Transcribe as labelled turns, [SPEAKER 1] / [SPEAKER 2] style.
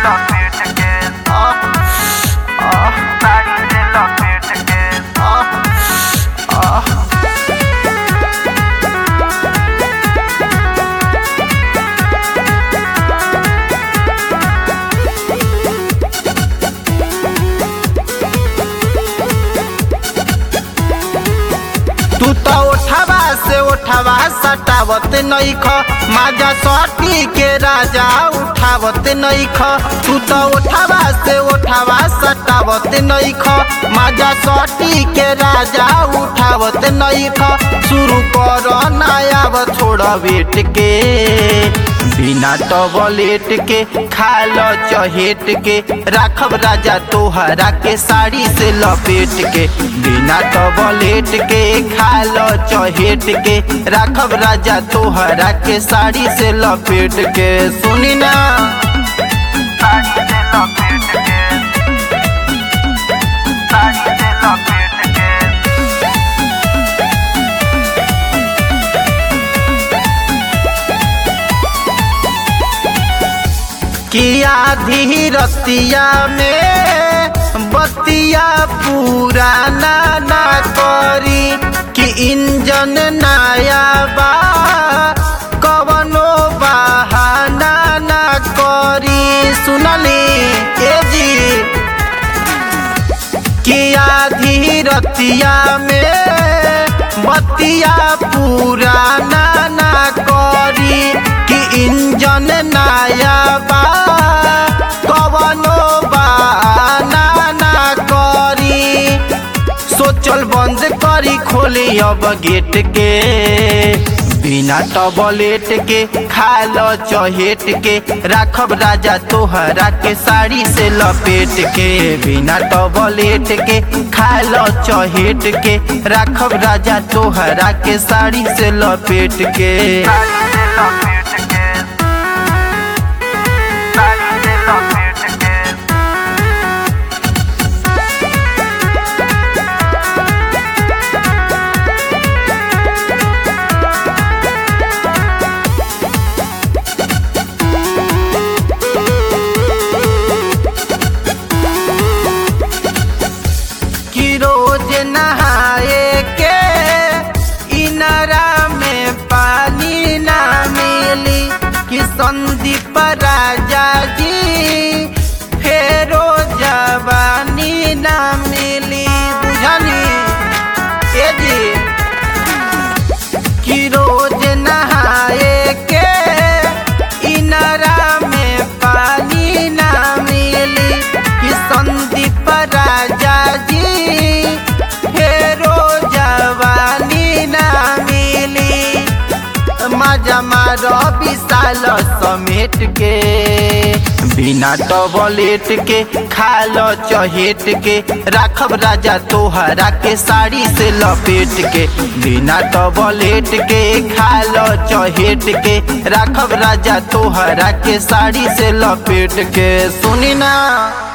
[SPEAKER 1] लपेट के आह आह साड़ी से लपेट के आह आह तू तो उठावा से उठावा सटावत नईख माजा सटी के राजा उठावत नईख तू तो उठावा से उठावा सटावत नईख माजा सटी के राजा उठावत नईख शुरू कर नया छोड़ बेट के बिना टबलेट के खाल चहेट के राखब राजा तोहरा के साड़ी से लपेट के बिना टबलेट के खाल चहेट के राखब राजा तोहरा के साड़ी से लपेट के सुनी ना साड़ी से लपेट के साड़ी से लपेट के किया धीरतिया में बतिया पुराना ना करी कि इंजन नया बा कवनो बहाना ना करी सुनली ए जी किया धीरतिया में बतिया पुराना ना करी कि इंजन नया बा कवनो बहाना ना करी सोचल बंद करी खोली अब गेट के बिना टबलेट के खाल चहेट के राखब राजा तोहरा के साड़ी से लपेट के बिना टबलेट के खाल चहेट के राखब राजा तोहरा के साड़ी से लपेट के साड़ी से लपेट के साड़ी से लपेट के कि रोज नहाए के इनरा में पानी ना मिली कि संदीप राजा जी फेरो जवानी ना मिली बुझनी ए जी कि रोज नहाए के इनरा में पानी ना मिली कि संदीप राजा जी फेरो जवानी ना मिली मजा मारो विशाल समेट के बिना टबलेट के खाल चहेट के राखब राजा तोहरा के साड़ी से लपेट के बिना टबलेट के खाल चहेट के राखब राजा तोहरा के साड़ी से लपेट के सुनी ना